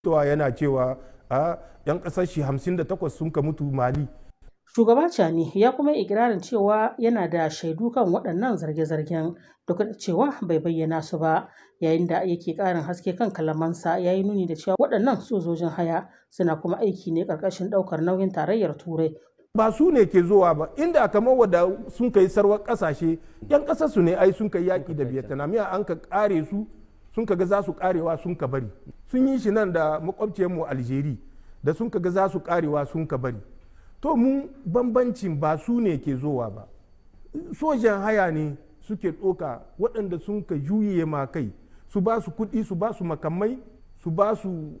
towa yana cewa a yan kasar shi 58 sun ka mutu mali Shugaba Chani ya kuma yi ikirarin cewa yana da shaidu kan waɗannan zarge-zargen duk da cewa bai bayyana su ba yayin da yake ƙarin haske kan kalamansa ya yi nuni da cewa waɗannan sojojin haya suna kuma aiki ne ƙarƙashin ɗaukar nauyin tarayyar turai ba su ne ke zuwa ba inda kamar wadda sun kai sarwar kasashe yan kasar su ne ai sun kai yaki da vietnam ya an ka kare su sun ka ga za su karewa sun ka bari sun yi shi nan da makwabciyar mu algeri da sun ka ga za su karewa sun ka bari to mu bambancin ba su ne ke zuwa ba sojan haya ne suke ɗoka waɗanda sun ka juye ma kai su ba su kuɗi su ba su makamai su ba su